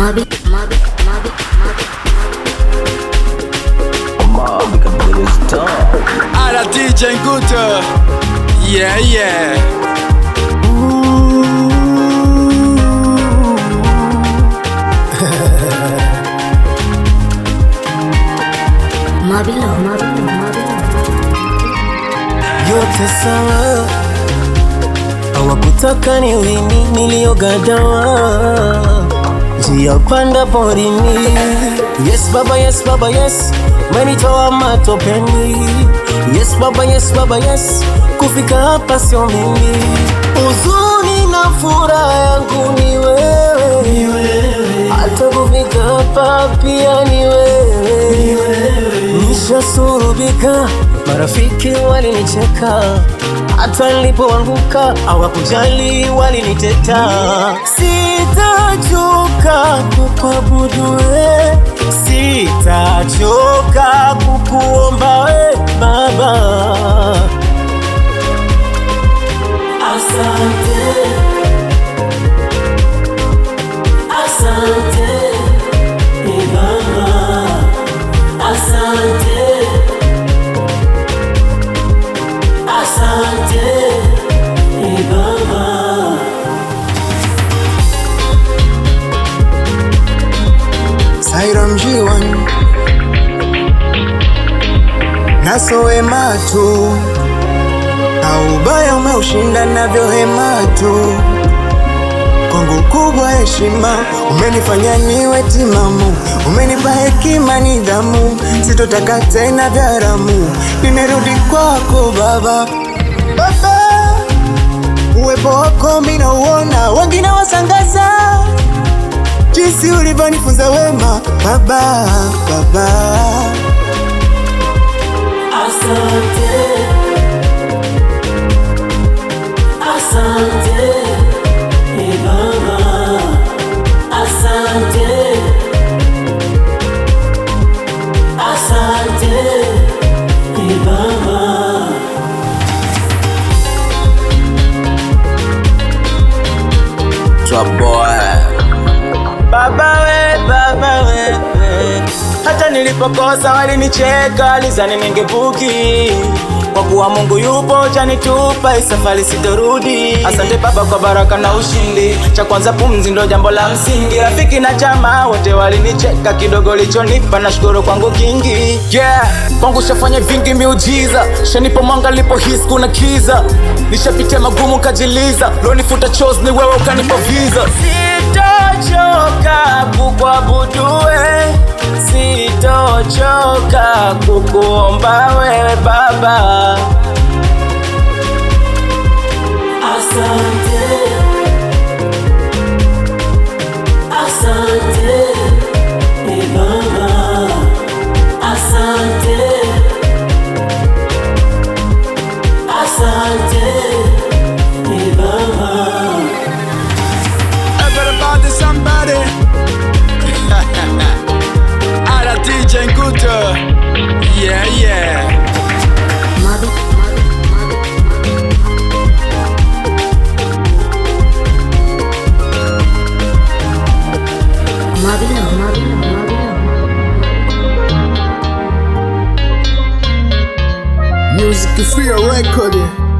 Mabi, Mabi, Mabi, Mabi. Alla DJ Guto Yeah yeah Mabi love, Mabi love, Mabi love. yote sawa, hawakutaka ni wini niliyogadawa njia panda porini. Yes baba, yes baba, yes, menitoa matopeni. Yes baba, yes baba, yes, kufika hapa sio mimi. Huzuni na furaha yangu ni wewe, hata kufika hapa pia ni wewe. Nishasurubika, marafiki walinicheka, hata nilipoanguka hawakujali, waliniteta. Sitachoka kukuabudu we, sitachoka kukuomba we Baba. Asante, asante ni Baba. Asante, asante ni Baba. Saira mjiwan nasowe matu na ubaya umeushinda navyo hematu kwangu kubwa heshima umenifanya niwe timamu umenipa hekima nidhamu sitotaka tena vyaramu nimerudi kwako baba baba uwepo wako mina uona wengine wasangaza jinsi ulivyonifunza wema baba baba Asante, asante ni Baba. Asante, asante ni Baba. Trap boy Baba we, baba we, we. Hata nilipokosa walinicheka, lizani ningevuki kwa kuwa Mungu yupo, janitupa isafari sitorudi. Asante Baba kwa baraka na ushindi, cha kwanza pumzi ndo jambo la msingi. Rafiki na jamaa wote walinicheka, kidogo lichonipa nashukuru kwangu kingi. Yeah, kwangu shafanya vingi miujiza, shanipo mwanga lipo his kuna kiza, nishapitia magumu kajiliza, lonifuta chozi ni wewe ukanipa visa. Sitochoka kukuabudu we, sitochoka kukuomba wewe Baba. Asante, asante ni Baba, asante, asante ni Baba. Everybody somebody Alla DJ Guto Yeah yeah Mabi, Mabi, Mabi, Mabi. Mabi love, Mabi love, Mabi love. music free record